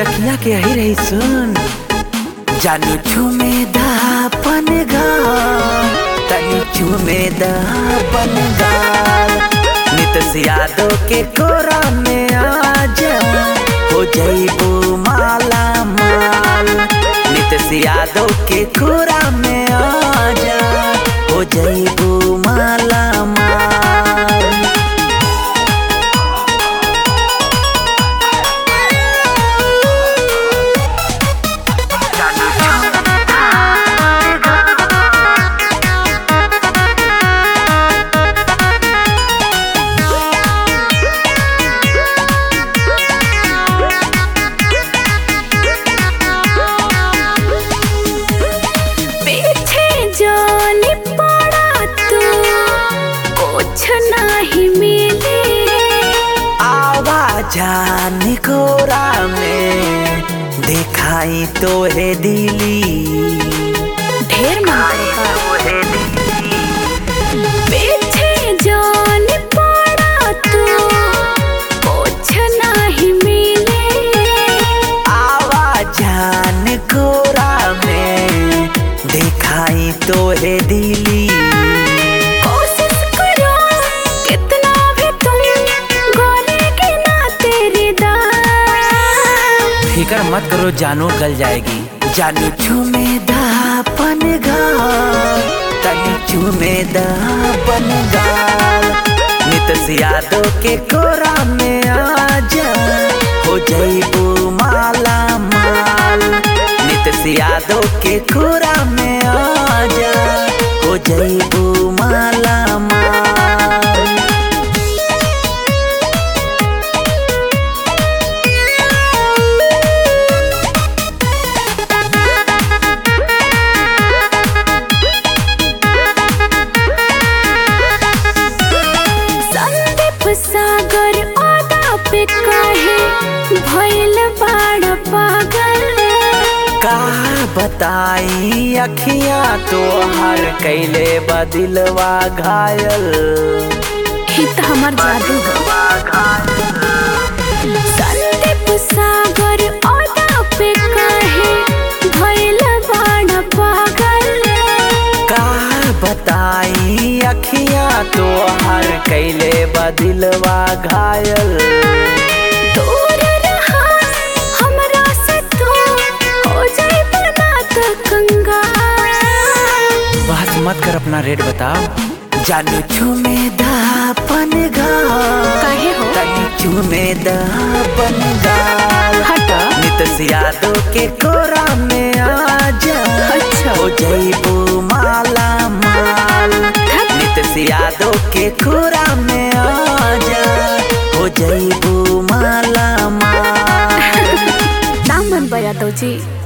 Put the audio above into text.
सखिया के ही रही सुन जानी झूमे दापन गाल तनी झूमे दापन गाल नित यादव के कोरा में आजा हो जईबू माला माल नित यादव के कोरा में आजा हो जईबू माला माल पीछे जाने पड़ा तू कुछ नहीं मिले आवाजान कोरा में दिखाई तो है दिली ढेर मांगा पीछे जाने पड़ा तू कुछ नहीं मिले आवाजान कोरा में दिखाई तो है दिली कोशिश करो कितना भी तुम गोले के ना तेरे दाम फिकर मत करो जानो गल जाएगी जानी झूमे दापन गाल तनी झूमे दापन गाल नित यादव के कोरा में आजा हो जईबू माला माल नित यादव के कोरा में आजा हो जईबू माला माल संदीप सागर आदा पे काहे भइल बाड़ पागल का बताई अखियां तो हर कैले बदिलवा घायल ही तो हमार जादू संदीप सागर आदा पे काहे भइल बाड़ पागल का बताई अखियां तो हर कैले बदिलवा घायल दूर रहा हमरा से तू हो जाए बर्बाद कंगाल बात मत कर अपना रेट बताओ जानी झूमे दापन गाल काहे हो? तनी झूमे दापन गाल हटा नित यादव के कोरा में आजा अच्छा। हो जईबू माला माल नित यादव के कोरा में आजा हो जईबू माला माल नाम मन बया तो जी